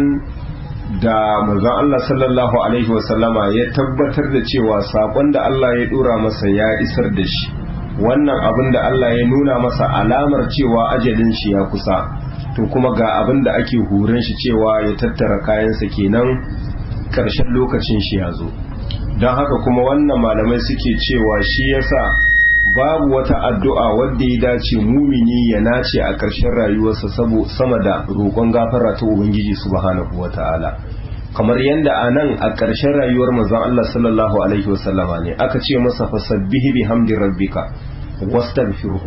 da manzon Allah sallallahu alaihi wasallama ya tabbatar da cewa sakon da Allah ya dora masa ya isar da shi wannan abin da Allah ya nuna masa alamar cewa ajalin shi ya kusa to kuma ga abin da ake hurin shi cewa ya tattara kayansa kenan karshen lokacin shi ya zo don haka kuma wannan malamai suke cewa shi yasa babu wata addu'a wadda ya dace mumini ya nace a ƙarshen rayuwarsa sama da roƙon gafara ta ubangiji subhanahu wata'ala kamar yadda a nan a ƙarshen rayuwar manzon Allah sallallahu alaihi wasallama ne aka ce masa fasabbihi bihamdi rabbika wastaghfirhu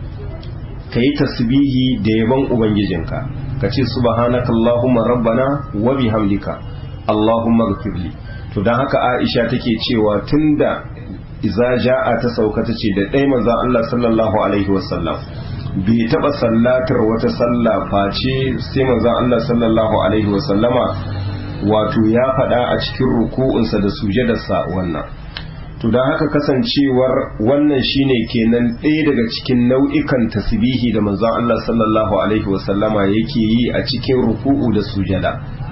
kai tasbihi da yaban ubangijinka ka ce subhanaka allahumma rabbana wa bihamdika allahumma ghfirli to dan haka Aisha take cewa tunda iza ja'a ta sauka ta ce da ɗaya manzon Allah sallallahu alaihi wasallam bai taɓa sallatar wata sallah face sai manzon Allah sallallahu alaihi wasallama wato ya faɗa a cikin ruku'unsa da sujadarsa wannan to don haka kasancewar wannan shine kenan ɗaya daga cikin nau'ikan tasbihi da manzon Allah sallallahu alaihi wasallama yake yi a cikin ruku'u da sujada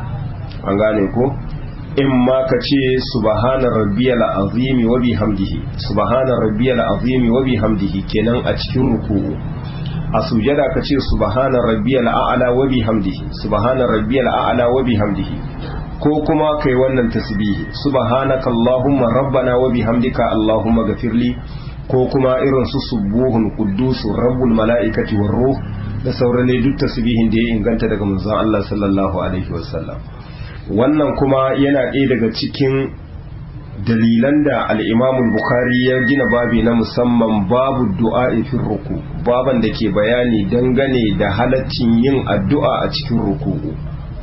an gane ko in ma ka ce subhana rabbiyal azimi wa bihamdihi subhana rabbiyal azimi wa bihamdihi kenan a cikin ruku'u a sujada ka ce subhana rabbiyal a'la wa bihamdihi subhana rabbiyal a'la wa bihamdihi ko kuma kai wannan tasbihi subhanaka allahumma rabbana wa bihamdika allahumma ghafirli ko kuma irin su subuhun quddusur rabbul malaikati war ruh da sauran ne duk tasbihin da ya inganta daga manzon Allah sallallahu alaihi wasallam wannan kuma yana ɗaya daga cikin dalilan da al'imamul bukhari ya gina babi na musamman babu du'a fin ruku baban da ke bayani dangane da halaccin yin addu'a a cikin ruku'u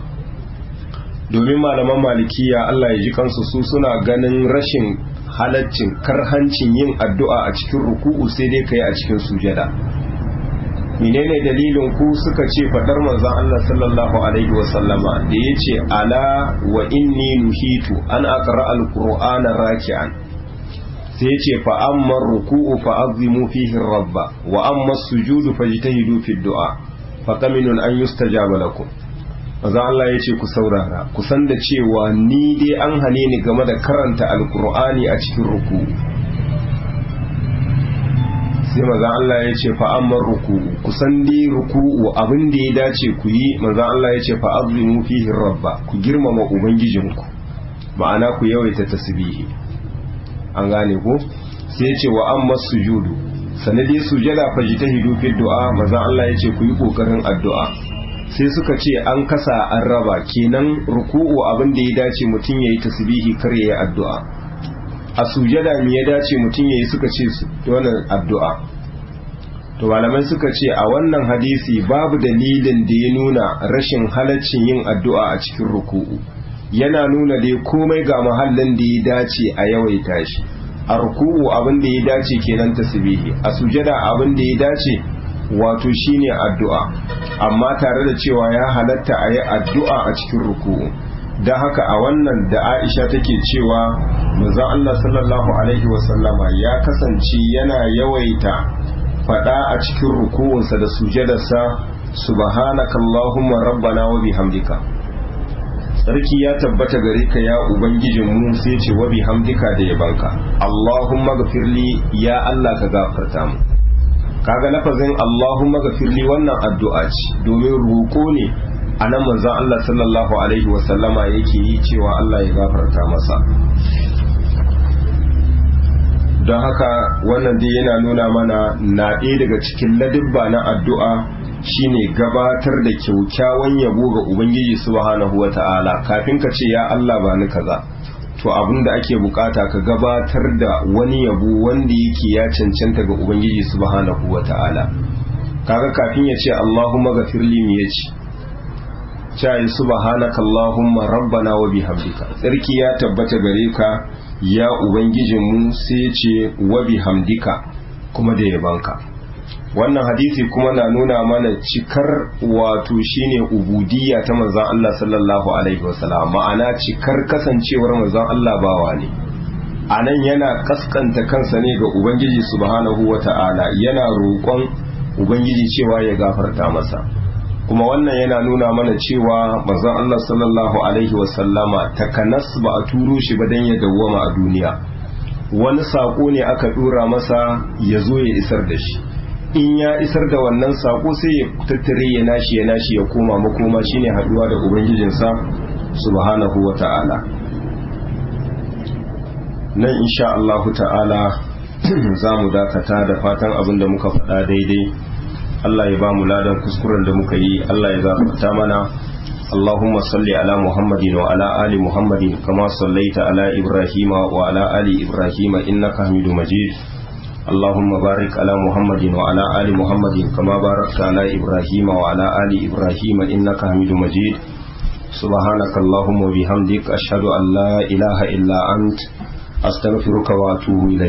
domin malaman malikiya Allah ya ji kansu su suna ganin rashin halaccin karhancin yin addu'a a cikin ruku'u sai dai kai a cikin sujada menene dalilin ku suka ce fadar manzon Allah sallallahu alaihi wa sallama da yace ala wa inni nuhitu an aqra alqur'ana raki'an sai yace fa amma ruku'u fa azimu fihi rabba wa amma sujudu fajtahidu fi du'a fa kaminun an yustajaba lakum manzon Allah yace ku saurara ku san da cewa ni dai an hane ni game da karanta alqur'ani a cikin ruku'u sai manzan Allah ya ce fa'ammar ruku'u kusan dai ruku'u abin da ya dace ku yi manzan Allah ya ce fa'azimu fihi rabba ku girmama ubangijinku ma'ana ku yawaita tasbihi an gane ko sai ya ce wa amma sujudu sanadi sujada fajtahidu fi du'a manzan Allah ya ce ku yi kokarin addu'a sai suka ce an kasa an raba kenan ruku'u abin da ya dace mutum ya yi tasbihi kar ya yi addu'a a sujada me ya dace mutum ya yi suka ce wannan addu'a to malamai suka ce a wannan hadisi babu dalilin da ya nuna rashin halaccin yin addu'a a cikin ruku'u yana nuna dai komai ga mahallin da ya dace a yawaita shi a ruku'u abin da ya dace kenan tasbihi a sujada abin da ya dace wato shine addu'a amma tare da cewa ya halatta a yi addu'a a cikin ruku'u don haka a wannan da aisha take cewa manzon Allah sallallahu alaihi wasallama ya kasance yana yawaita faɗa a cikin ruku'unsa da sujadarsa subhanaka allahumma rabbana wa bihamdika sarki ya tabbata gare ka ya ubangijin mu sai ce wa bihamdika da yabanka allahumma gafirli ya Allah ka gafarta mu kaga lafazin Allahumma gafirli wannan addu'a ce domin roƙo ne a nan manzon Allah sallallahu alaihi wasallama yake yi cewa Allah ya gafarta masa don haka wannan dai yana nuna mana na ɗaya daga cikin ladibba na addu'a shine gabatar da kyaukyawan yabo ga Ubangiji subhanahu wa ta'ala kafin ka ce ya Allah ba ni kaza to abin da ake bukata ka gabatar da wani yabo wanda yake ya cancanta ga ubangiji subhanahu wata'ala kaga kafin ya ce Allahumma ghafirli mi yace cai subhanaka Allahumma rabbana wa bihamdika tsarki ya tabbata gare ka ya ubangijin mu sai ce wa bihamdika kuma da yabanka wannan hadisi kuma na nuna mana cikar wato shine ubudiyya ta manzon Allah sallallahu alaihi wasallam ma'ana cikar kasancewar manzon Allah bawa ne anan yana kaskanta kansa ne ga ubangiji subhanahu wata'ala yana roƙon ubangiji cewa ya gafarta masa kuma wannan yana nuna mana cewa manzon Allah sallallahu alaihi wasallama takanas ba a turo shi ba dan ya dawwama a duniya wani sako ne aka dora masa ya zo ya isar da shi in ya isar da wannan sako sai ya tattare ya nashi ya nashi ya koma makoma shine haduwa da ubangijinsa subhanahu wa ta'ala nan insha Allah ta'ala za mu dakata da fatan abin da muka faɗa daidai Allah ya ba mu ladan kuskuren da muka yi Allah ya gafarta mana اللهم صل على محمد وعلى آل محمد كما صليت على إبراهيم وعلى آل إبراهيم إنك حميد مجيد اللهم بارك على محمد وعلى آل محمد كما باركت على إبراهيم وعلى آل إبراهيم إنك حميد مجيد سبحانك اللهم وبحمدك أشهد أن لا إله إلا أنت أستغفرك وأتوب إليك